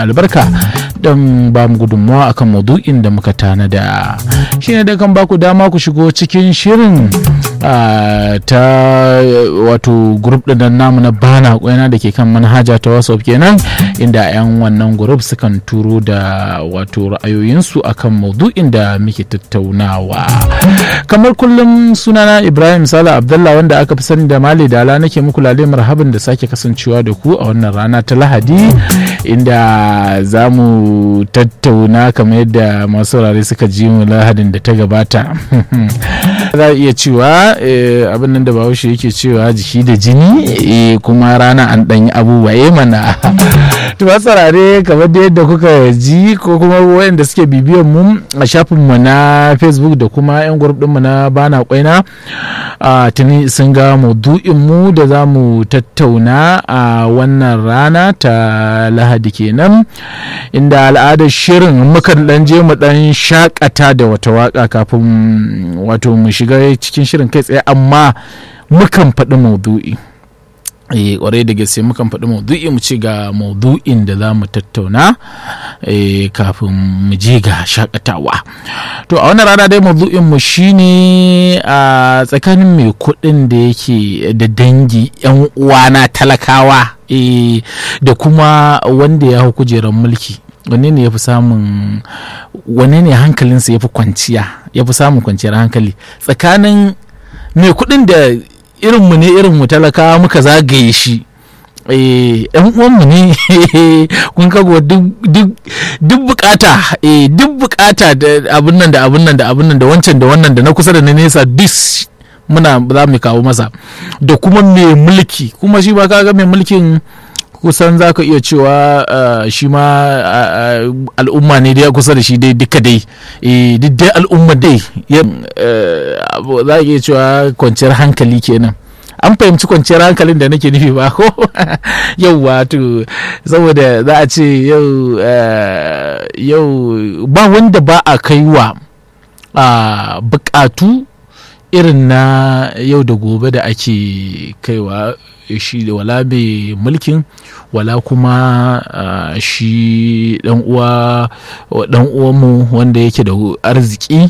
albarka don ba mu gudunmawa akan maudu'in da muka tanada shi ne da kan baku dama ku shigo cikin shirin ta wato grup ɗin namu na bana kwaina da ke kan manhaja ta whatsapp kenan inda 'yan wannan grup sukan turo da wato ra'ayoyinsu akan maudu'in da muke tattaunawa kamar kullum sunana ibrahim sala abdallah wanda aka fi sani da mali dala nake muku lale marhaban da sake kasancewa da ku a wannan rana ta lahadi inda za mu tattauna kamar yadda masu saurare suka ji mu lahadin da ta gabata za a iya cewa abin nan da bahaushe yake cewa jiki da jini kuma rana an ɗanyi abubuwa mana to saurare kamar da yadda kuka ji ko kuma wayanda suke bibiyan mu a shafinmu na facebook da kuma yan group ɗinmu na bana kwaina tuni sun ga maudu'in mu da za mu tattauna a wannan rana ta lahadi kenan inda al'adar shirin mukan dan je mu dan shakata da wata waka kafin wato mu shiga cikin shirin kai tsaye amma mukan faɗi maudu'i eh kwarai da gaske mukan faɗi maudu'i mu ci ga maudu'in da za mu tattauna kafin mu je ga shakatawa to a wannan rana dai maudu'in mu shine a tsakanin mai kuɗin da yake da dangi yan uwana talakawa da kuma wanda ya hau kujerar mulki wanne ne ya fi samun wanne ne hankalinsa ya fi kwanciya ya fi samun kwanciyar hankali tsakanin mai kuɗin da irinmu ne irinmu talakawa muka zagaye shi yan uwanmu ne kun kago duk bukata duk bukata da abin nan da abin nan da abin nan da wancan da wannan da na kusa da na nesa duk muna za mu kawo masa da kuma mai mulki kuma shi ba kaga mai mulkin kusan za ka iya cewa shi ma al'umma ne dai kusa da shi dai duka dai duk dai al'umma dai za a iya cewa kwanciyar hankali kenan an fahimci kwanciyar hankalin da nake nufi ba ko yau wato saboda za a ce yau yau ba wanda ba a kaiwa bukatu irin na yau da gobe da ake kaiwa shi da wala mai mulkin wala kuma uh, shi dan uwa dan uwanmu wanda yake da arziki